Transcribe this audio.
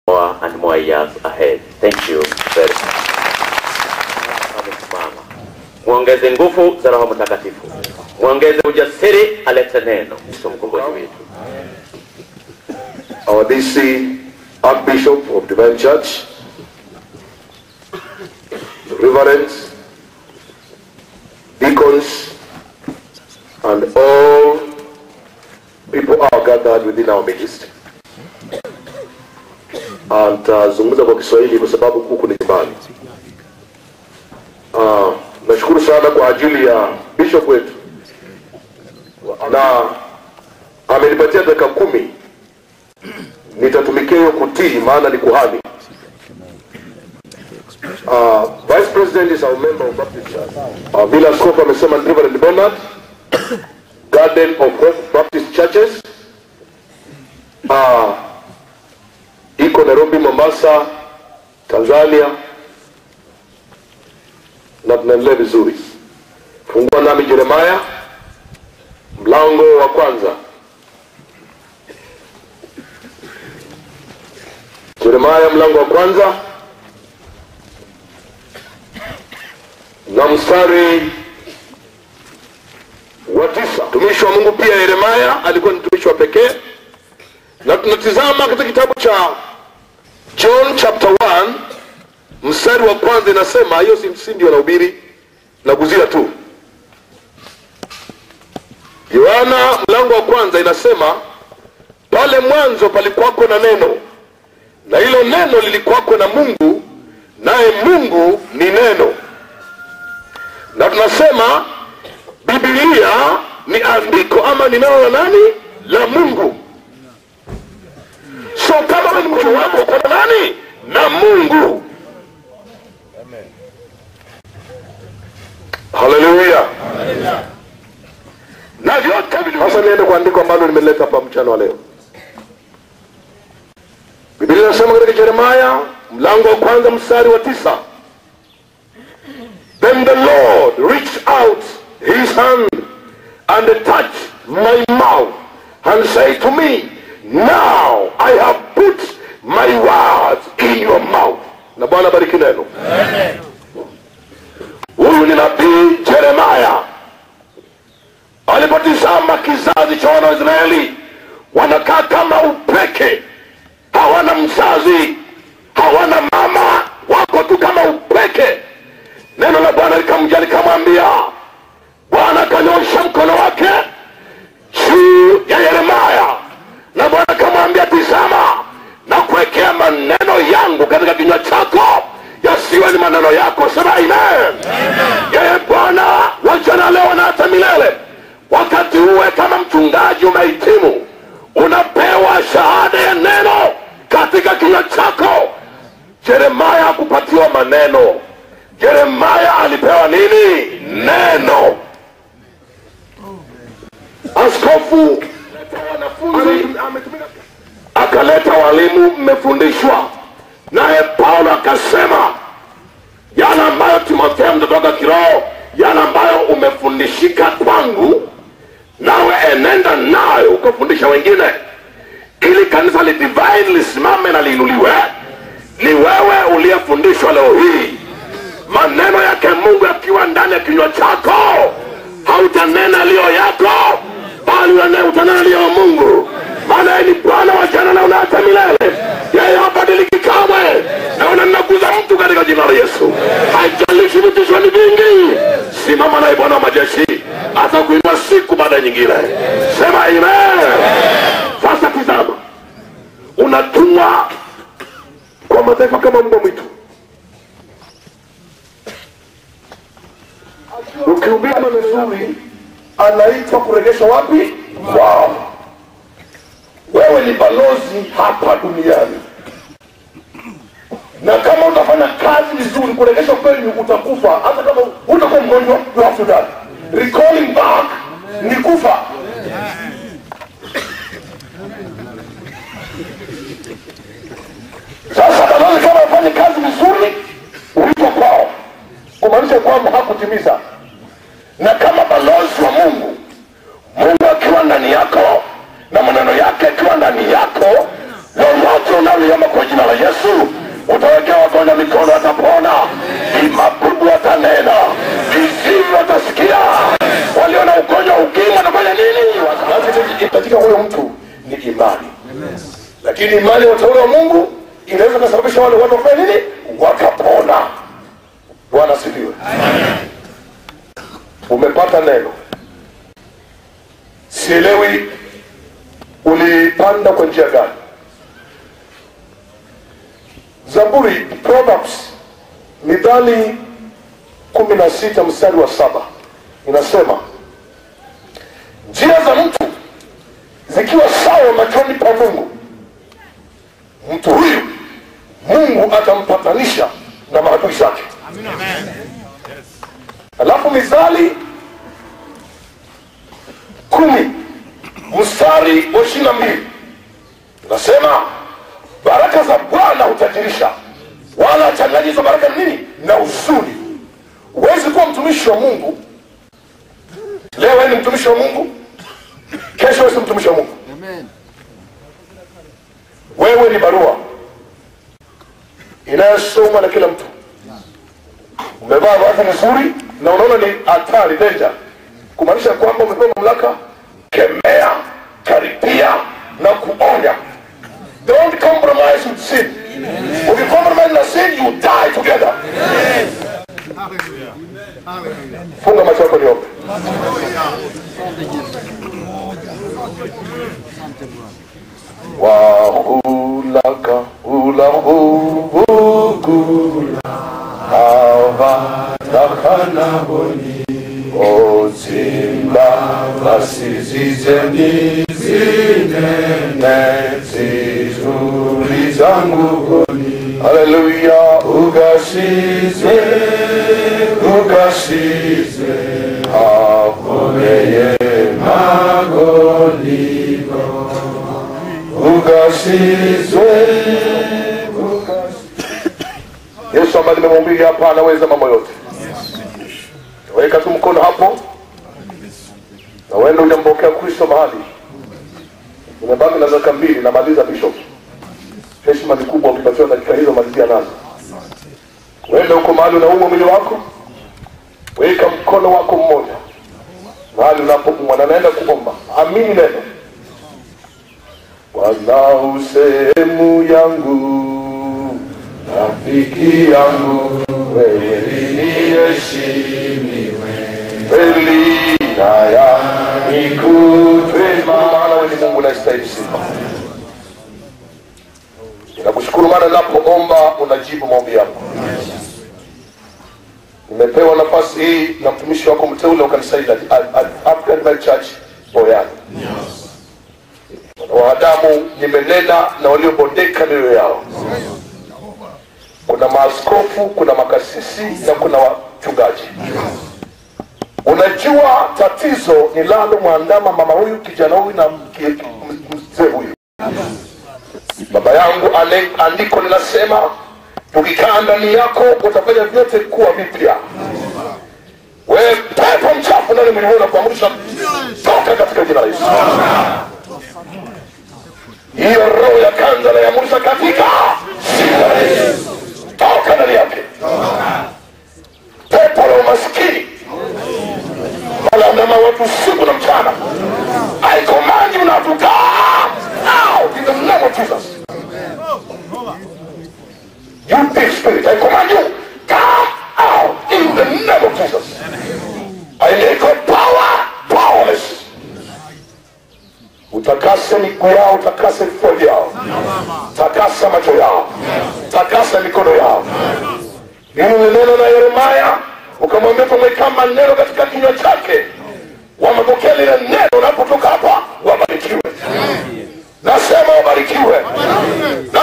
more and more years ahead. Thank you very much. Amesimama. Mwongeze nguvu za Roho Mtakatifu, mwongeze ujasiri, alete neno. Kristo mkombozi wetu. our DC Archbishop of Divine Church, reverends, deacons, and all people are gathered within our midst. And tazungumza kwa Kiswahili kwa sababu huku ni nyumbani. Ah, nashukuru sana kwa ajili ya bishop wetu na amenipatia dakika kumi nitatumikia hiyo kutii maana ni kuhani uh, vice president is our member of Baptist Church uh, vile askofu amesema ni Reverend Bernard Garden of Hope Baptist Churches uh, iko Nairobi Mombasa Tanzania na tunaendelea vizuri fungua nami Jeremaya mlango wa kwanza Yeremaya mlango wa kwanza na mstari wa tisa. Mtumishi wa Mungu pia Yeremaya alikuwa ni mtumishi wa pekee, na tunatizama katika kitabu cha John chapter 1 mstari wa kwanza, inasema hiyo si si ndio nahubiri na kuzia tu. Yohana mlango wa kwanza inasema pale mwanzo palikuwako na neno na hilo neno lilikuwako na Mungu, naye Mungu ni neno. Na tunasema Biblia ni andiko ama ni neno la nani? La Mungu. So kama wewe ni mtu wako uko na nani? Na Mungu. Haleluya. Na vyote vilivyo. Sasa niende kwa andiko ambalo nimeleta hapa mchana wa leo. Biblia inasema katika Yeremaya mlango wa kwanza mstari wa tisa Then the Lord reached out his hand and touched my mouth and said to me, Now I have put my words in your mouth. Na Bwana bariki neno. Huyu ni nabii Yeremaya alipotizama kizazi cha wana wa Israeli wanakaa kama upeke hawana mzazi, hawana mama, wako tu kama upeke. Neno la Bwana likamjia likamwambia, Bwana akanyosha mkono wake juu ya Yeremaya, na Bwana akamwambia, tizama, na kuwekea maneno yangu katika kinywa chako, yasiwe ni maneno yako. Sema amen. Yeye Bwana wa jana, leo na hata milele. Wakati uwe kama mchungaji umehitimu, unapewa shahada ya neno katika kinywa chako. Yeremaya hakupatiwa maneno. Yeremaya alipewa nini? Neno. Askofu wanafunzi akaleta walimu, mmefundishwa. Naye Paulo akasema yale ambayo Timotheo mtotoka kiroho, yale ambayo umefundishika kwangu, nawe enenda nayo ukafundisha wengine ili kanisa li divine lisimame na liinuliwe. Ni wewe uliyefundishwa leo hii, maneno yake Mungu yakiwa ndani ya kinywa chako, hautanena liyo yako, bali unane- utanena liyo ya Mungu, maana yeye ni Bwana wa jana na hata milele. Yeye habadiliki kamwe, na unanaguza mtu katika jina la Yesu. Haijalishi vitisho ni vingi, simama naye Bwana wa majeshi, atakuinua siku baada ya nyingine. Sema amen. Sasa tizama, unatumwa kwa mataifa kama mbwa mwitu, ukihubiri maneno mazuri, anaitwa kuregesha wapi? Kwao. Wewe ni balozi hapa duniani, na kama utafanya kazi vizuri kuregesha kwenyu, utakufa. Hata kama utakuwa mgonjwa, you have to die. Recalling back ni kufa. Sasa balozi kama afanye kazi vizuri, huitwa kwao, kumaanisha kwamba hakutimiza. Na kama balozi wa Mungu, Mungu akiwa ndani yako na maneno yake akiwa ndani yako, lolote unaliomba kwa jina la lakini imani ya wateule wa mungu inaweza kusababisha wale watu wafanya nini wakapona bwana asifiwe umepata neno sielewi ulipanda kwa njia gani zaburi proverbs midhali kumi na sita mstari wa saba inasema njia za mtu zikiwa sawa machoni pa mungu mtu huyu mungu atampatanisha na maadui zake alafu mithali kumi mstari wa ishiri na mbili nasema baraka za bwana hutajirisha wala achanganyi hizo baraka ni nini na uzuri huwezi kuwa mtumishi wa mungu leo wewe ni mtumishi wa mungu kesho wewe si mtumishi wa mungu wewe ni barua inayosomwa na kila mtu umevaa vazi vizuri na unaona ni hatari danger kumaanisha kwamba umepewa mamlaka kemea karipia na kuonya don't compromise with sin ukicompromise na sin you die together funga macho yako niombe wahulaka ulahuvugula avatakhanaboni ozimba basizizeni zinene zizuri zanguvoni haleluya ugasize ugasize akomeye magoligo ugasizwe yesu ambaye nimemwambia hapa anaweza mambo yote weka tu mkono hapo na uende ujampokea kristo mahali umebaki na dakika mbili namaliza bishop heshima ni kubwa ukipatiwa dakika hizo malizia nazo uende huko mahali unaumwa mwili wako weka mkono wako mmoja mahali unapoumwa na naenda kuomba amini neno Bwana sehemu yangu, rafiki yangu, wewe niheshimiwe, kweli haya nikutwe, maana wewe ni Mungu unastahili sifa. Ninakushukuru maana ninapoomba unajibu maombi yangu. Nimepewa nafasi hii na mtumishi wako mteule wa kanisa hili la African Bible Church Boyani na wanadamu nimenena na waliobondeka mioyo yao kuna maaskofu kuna makasisi na kuna wachungaji unajua tatizo nilalo mwandama mama huyu kijana huyu na mke- m- mzee huyu baba yangu ane- andiko linasema ukikaa ndani yako utafanya vyote kuwa vipya wewe pepo mchafu ndani mwili na kuamrisha toka katika jina la yesu hiyo roho ya kanza na ya Musa katika jina la Yesu. toka ndani yake pepo la umaskini malandama watu usiku na mchana I command you now to come out in the name of Jesus you big spirit I command you come out in the name of Jesus I make your power powerless utakase miguu yao utakase vifua vyao takasa macho yao takasa mikono yao hili ni neno la yeremaya ukamwambia tumeweka maneno katika kinywa chake wamepokea lile neno unapotoka hapa wabarikiwe nasema wabarikiwe na